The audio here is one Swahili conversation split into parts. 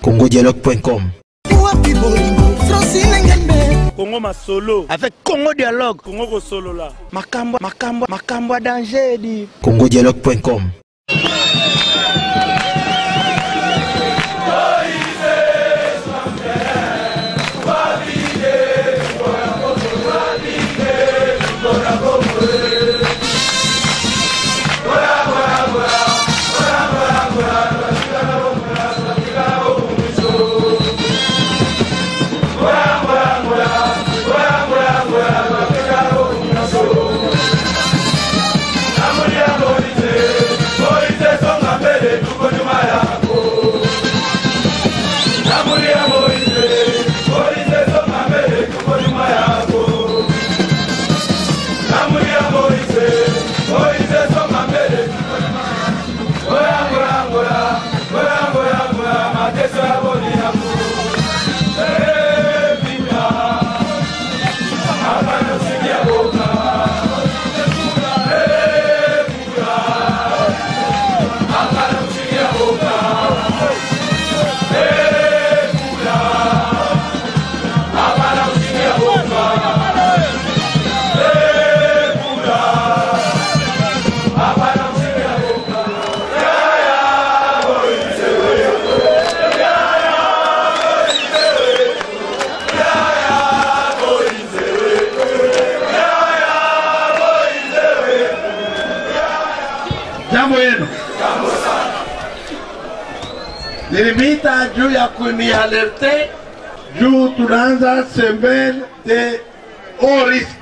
congodialogue.com wapi bolingo francine ngembe kongo masolo avec congo dialogue kongo kosolola makambo makambo makambo ya danger edi congodialogue.com jambo yenu nilimita juu ya kunialerte juu tunaanza semaine de haut risque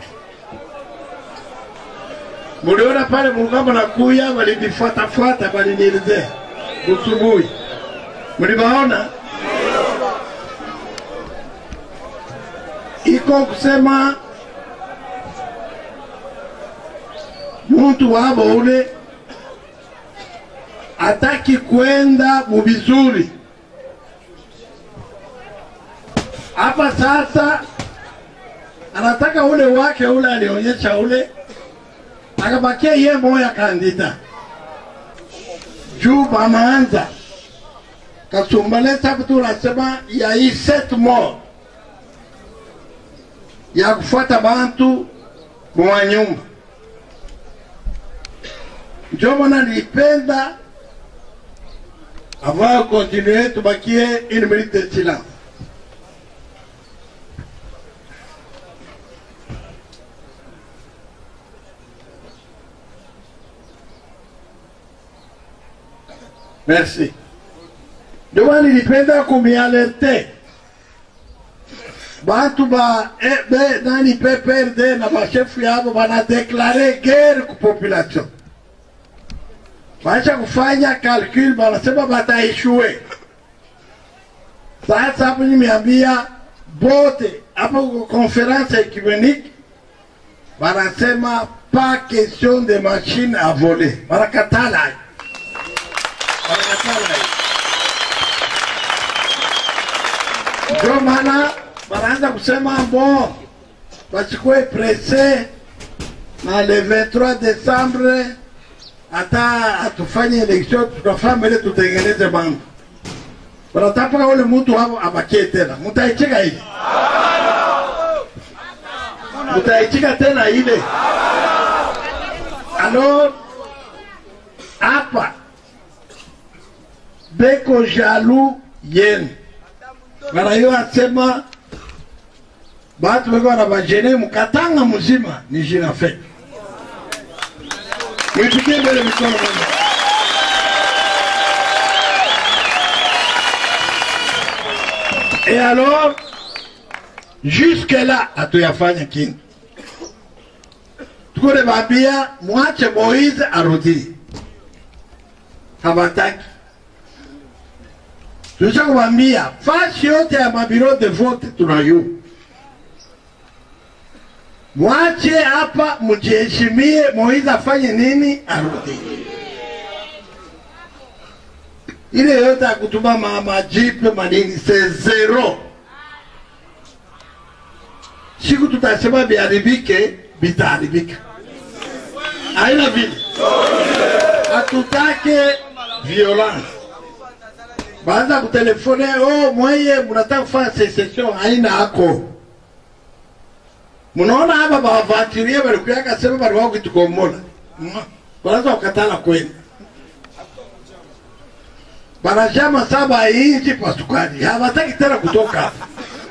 muliona pale mulikuwa nakuya walinifuatafuata walinielezea busubuhi mulibaona iko kusema muntu wabo ule hataki kwenda mubizuri hapa sasa anataka ule wake ule alionyesha ule akabakia ye moya kandida juu banaanza kasumbaleta hapo tu nasema ya hii set more ya kufuata bantu mwa nyumba njo mwana nipenda avant de continuer tubakie une minute de silence merci ndio maana nilipenda kumialerte bantu ba eh, be, nani PPRD na bashefu yabo banadeklare guerre ku population baisha kufanya calcul banasema bataishue. Sasa hapo nimeambia bote hapo kwa conference ecumenique banasema pas question de machine à voler, banakatala banakatala. Ndio maana banaanza kusema bon, basikuwe presse na le 23 décembre hata hatufanye election tukafanya ile tutengeneze mambo wanataka ule mtu hapo abakie tena mtaichika hivi mtaichika tena ile alors hapa beko jalu yenu banayo asema batu beko banabajene mukatanga muzima ni jina fake Mwipigie mbele mikono moja. Et alors, jusque là hatuyafanya kintu. Tuko bambia mwache Moise arudi, hawataki. Tulisha kuwambia fasi yote ya mabiro de vote tunayo, mwache hapa, mjiheshimie. Moise afanye nini? Arudi. ile yote ya kutuma ma- majipe manini se zero. Siku tutasema biharibike, bitaharibika. Haina vile, hatutake violence. baanza kutelefone oh, mweye mnataka kufanya secession haina hako mnaona hapa bavatirie balikuyaka sema bali wao kitukomola wanaanza kukatala kwenda banashama saba inchi kwa sukari hawataki tena kutoka hapa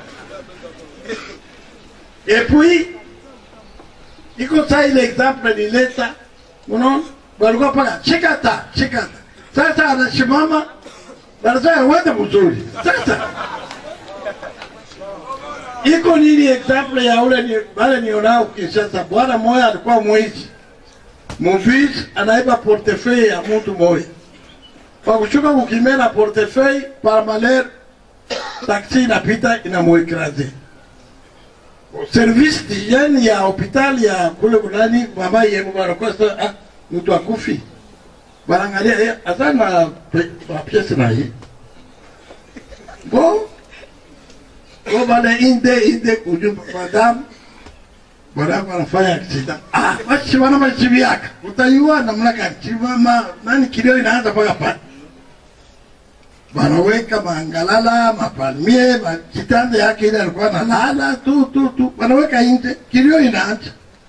epui iko saa ile example nileta unaona walikuwa paka chikata chikata sasa anasimama wanasema uende mzuri sasa iko nini example ya ule ni wale nionao Kinshasa bwana moya alikuwa mwizi muvisi anaiba portefeuille ya mtu moya kwa kushuka kukimena portefeuille par malheur taksi inapita inamuekraze service d'hygiene ya hospitali ya kule kunani mama yemu banakuwa sa ah, mtu akufi banangalia eh, asa na pe- na pièce na ye bo bo bale inde inde kuju madame bwana anafanya accident ah basi wana machibi yaka utaiwa namna gani chimama nani kilio inaanza paka pale wanaweka maangalala mapalmie ma- kitanda yake ile alikuwa analala tu tu tu wanaweka nje kilio inaanza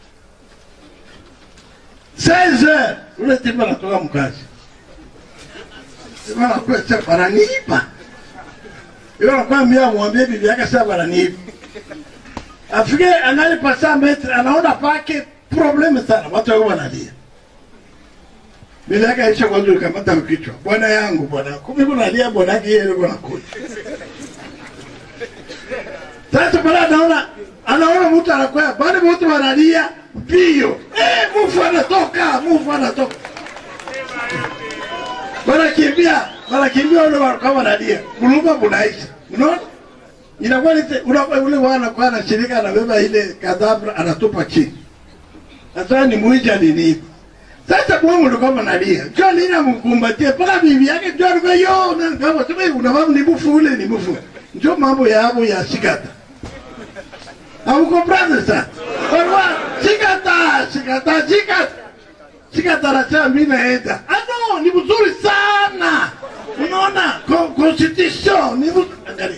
16 ule tipa anatoka mkazi Tipa anakuwa sasa bananiiba yule anakwambia mwambie bibi yake sasa bananiiba afike angali pasa metre anaona pake probleme sana watu wao wanalia bila yake aisha kwanza ukamata kichwa bwana yangu bwana kumi kunalia bwana yake yeye yuko nakuja sasa pale anaona anaona mtu anakwea bado mtu wanalia mbio eh mufu anatoka mufu anatoka wanakimbia wanakimbia ule kama wanalia kuluma bunaisha unaona inakuwa ni unakuwa ule wana kwa na shirika anabeba ile kadabra anatupa chini sasa ni mwija nini sasa Mungu ndo kama nalia njoo nina mkumbatie mpaka bibi yake njoo alikuwa yo na kama sema una mambo ni bufu ule ni bufu njoo mambo ya hapo ya shikata au comprendre ça kwa shikata shikata shikata shikata anasema mimi naenda ah no ni mzuri sana unaona Con- constitution ni mzuri angalia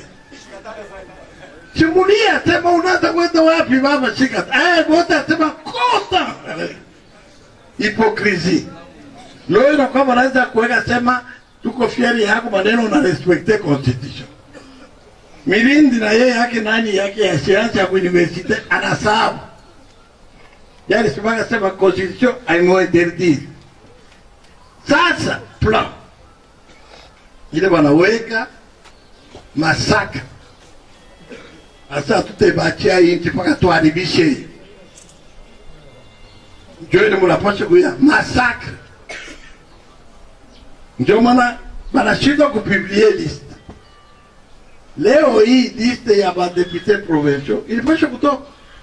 Simulia sema unaanza kwenda wapi baba shikata eh wote sema kota hipokrisi leo inakuwa wanaweza kuweka sema tuko fieri yako maneno na respecte constitution milindi na yeye yake nani yake ya siansi ya universite anasabu yani simanga sema constitution aimointerdire sasa plan ile wanaweka masaka asa tutebachia inchi mpaka tuharibishe njo ile munapasha kuya masakre ndio maana banashindwa kupiblie liste leo hii liste ya badepute provincial ilipasha kutoka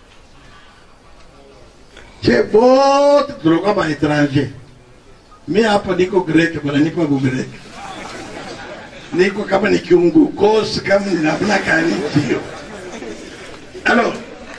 che bote tulikuwa baetranger mi hapa niko grek bananipa bugrek niko kama ni kiungu kosi kama ninafuna kani tio alors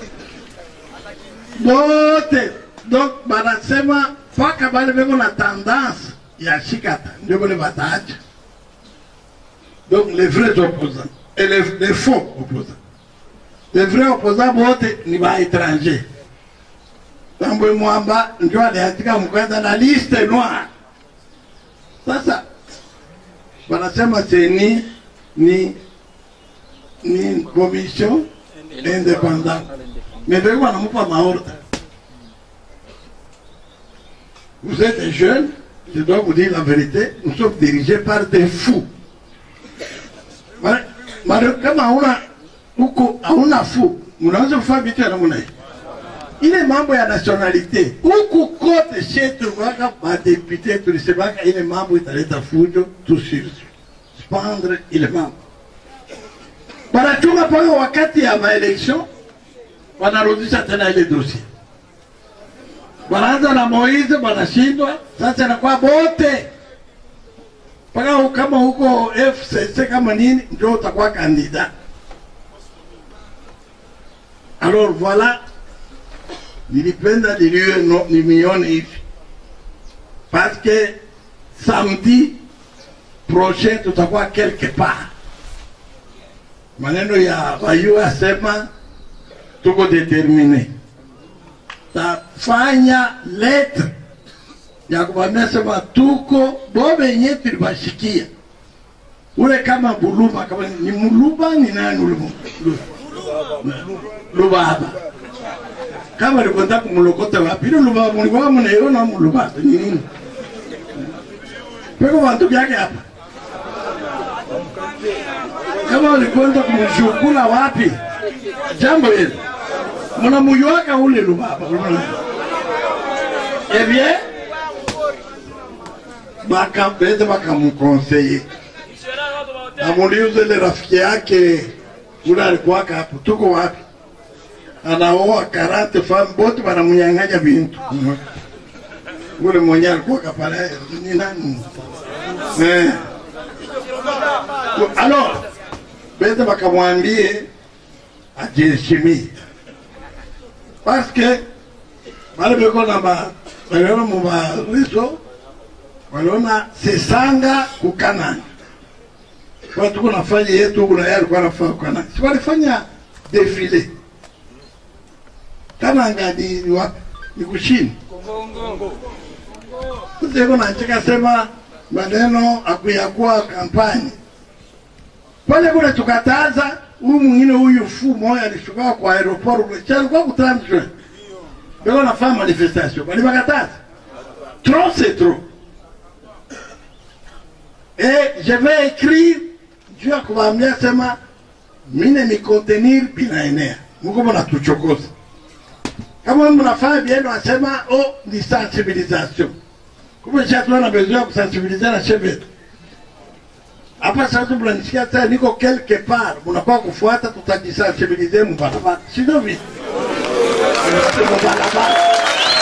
bote donc banasema mpaka bale beko na tendance ya shikata ndio bale bataacha donc les vrais opposants et les, les faux opposants les vrais opposants bote ni baétranger tambwe mwamba ndio aliandika mkwenda na liste noire sasa wanasema seni ni ni commission indépendante mais ndio wanamupa maordre vous êtes des jeunes je dois vous dire la vérité nous sommes dirigés par des fous Mara- mara kama hauna huko hauna fou mnaweza kufanya vitu ya namna hii ile mambo ya nationalite huku kote shetu waka madepute tulisemaka ile mambo italeta fujo tususpendre ile mambo wanachunga mpaka wakati ya maelection wanarudisha tena ile dossier wanaanza na Moize wanashindwa, sasa inakuwa bote mpaka kama huko FCC kama nini, ndio utakuwa kandida. Alors voilà, nilipenda niliwe no, nimione hivi parce que samedi prochain tutakuwa quelque part. Maneno ya wayu asema tuko determine, tafanya letre ya kuambia sema tuko bobe yenye tulibashikia ule kama buluma kama ni muluba ni nani ule mu- lu- lubaba kama likwenda kumulokota wapi ile lubaba mulikuwa mnaiona mulubaba ni nini peko bantu byake hapa kama ulikwenda kumshukula wapi jambo hili mnamuyuaka ule lubaba eh bien bakambeze bakamukonseye amuliuze ile rafiki yake ule alikuwaka hapo, tuko wapi? Anaoa karate famu bote wanamunyang'anya bintu. Ule mwenye alikuwaka pale ni nani? Eh. Alors, bete bakamwambie ajiheshimie parce que bale beko na ba baliona mu bariso waliona sesanga kukanani kwa tuko nafanya yetu kuna yeye alikuwa anafanya kana si walifanya defile Kananga ni ni wapi ni kushini Sasa nacheka sema maneno akuyakuwa kampani pale kule tukataza huyu mwingine huyu fu moja alishuka kwa aeroport kule cha alikuwa kutransfer ndio nafanya manifestation bali bakataza trop c'est trop et je vais écrire juu ya kuwaambia sema mine ni contenir binaenea muko mnatuchokoza kama mnafanya bieno asema oh ni sensibilisation kumbe shatuna na besoin ya kusensibiliser na shebetu hapa sasa mnanisikia tena niko quelque part mnakuwa kufuata tutajisensibiliser mubarabara sio vipi mubarabara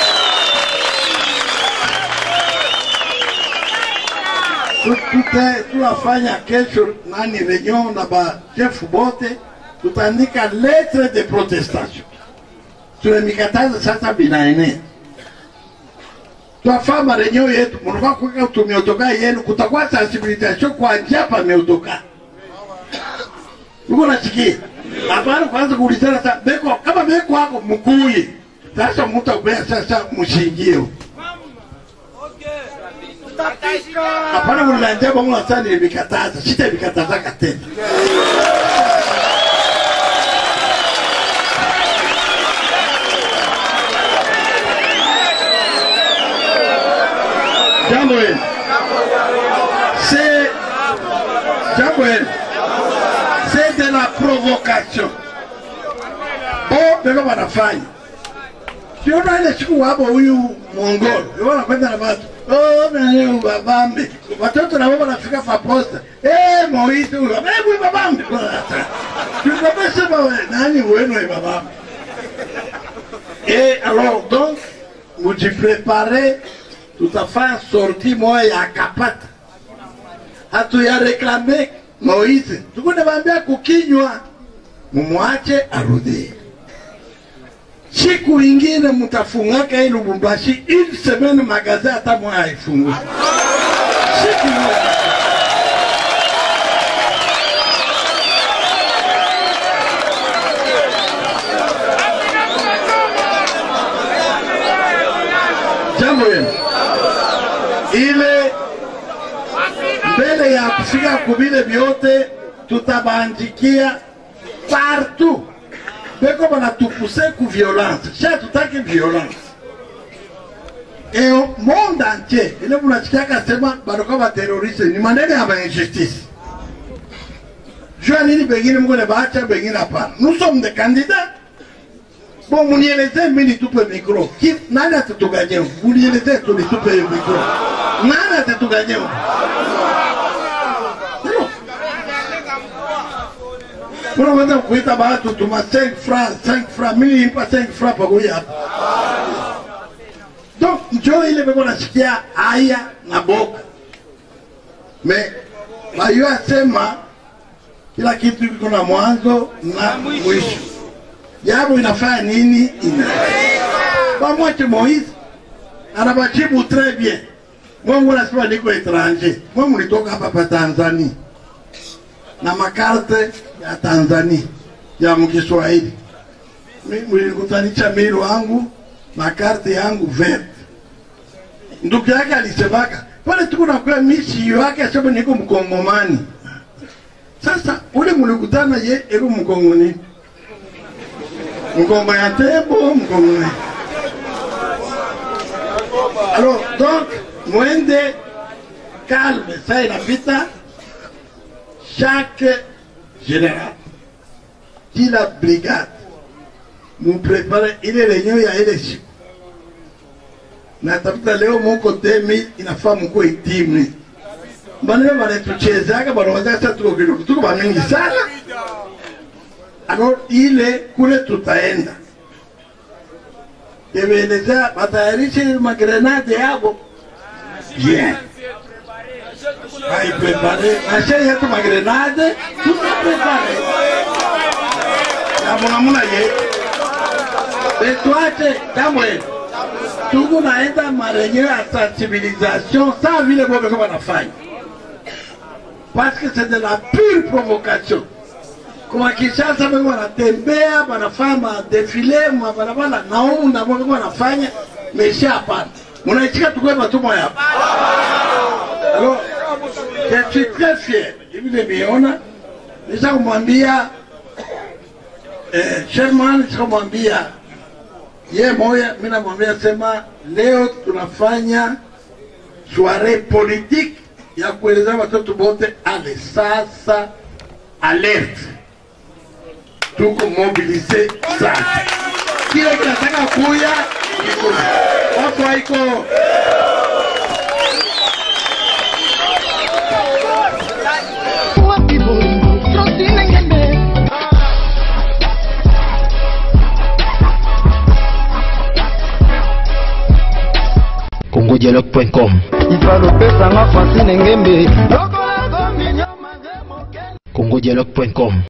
tute tunafanya kesho nani reunion na ba chef bote tutaandika lettre de protestation tunamikataza sasa binaenea twafaa mareunion yetu mnakuwa kuweka tumiotoka yenu kutakuwa sensibilisation kwa njia pameotoka uko nasikia hapana kwanza kuulizana sasa beko kama beko wako mkuyi sasa mtakubea sasa mshingie huko hapana kunilanjia bongo sasa nilimikataza sitamikatazaka tena jambo hili c'est jambo hili c'est de la provocation bo beko wanafanya siona ile siku wapo huyu mongolo ndio wanakwenda na watu oh nani babambe watoto na wao wanafika fa posta eh Moise huyu eh huyu babambe tunapesa wewe nani wenu ni babambe et alors donc mujipréparez tutafanya sortie moja ya kapata hatuya reklame Moise tuko nawaambia kukinywa mumwache arudie siku ingine mtafungaka hii Lubumbashi ili semene magaze hata moja haifungui. Siku moja. Jambo yenu ile mbele ya kufika kubile vyote tutabandikia partout beko banatupuse ku violence sha tutaki violence et au monde entier ile munasikiaka sema banakuwa bateroriste ni maneno ya bainjustice jua nini bengine mkone baacha bengine hapana nous sommes des candidats bon munieleze mi nitupe micro Ki, nani atatuganyeu munieleze tu nitupe hiyo micro nani atatuganyeu unaweza kuita watu tuma 5 francs 5 francs mimi nipa 5 francs pamoja hapa donc njo ile beko nasikia haya na boka me bayo asema kila kitu kiko na mwanzo na mwisho jambo inafanya nini ina bamwache Moise anabajibu très bien mwe munasema niko etranger mwe mulitoka hapa pa Tanzania na makarte ya Tanzania ya mkiswahili Mi- mlinikutanisha mili wangu na karte yangu vert ndugu yake alisemaka pale tuko nakuya misi yake asema niko mkongomani sasa ule mulikutana ye eko mkongoni mkongo ya tembo mkongo alors donc mwende calme ça inapita chaque général kila brigade muprepare ile lenyewe ya ile siku na tafuta leo muko 2000 inafaa muko itimi banene banatuchezaga banaweza sasa tuko kidogo tuko bamingi sana alors ile kule tutaenda ebeeleza batayarishe magrenade yabo bien aiprepare nashe yetu magrenade tutaprepare namunamuna ye betwache kamwe tuko naenda marenye ya sensibilisation sa vile bobeko banafanya parce que c'est de la pure provocation kuma Kinshasa beko wanatembea banafanya defile mwa barabara na humu na beko wanafanya mesha hapana munaichika tukwe matumwa hapa alors je suis très fier hivi nimeona nisha kumwambia eh, Sherman nisha kumwambia ye moya mimi namwambia sema leo tunafanya soiree politique ya kueleza watoto wote ale sasa alerte tuko mobilize sana kile kinataka kuya iko wako haiko Wapi bolingo Francine Ngembe congodialogue.com ifalopesanga francine ngembe Lokola gomi nyama nge mokele congodialogue.com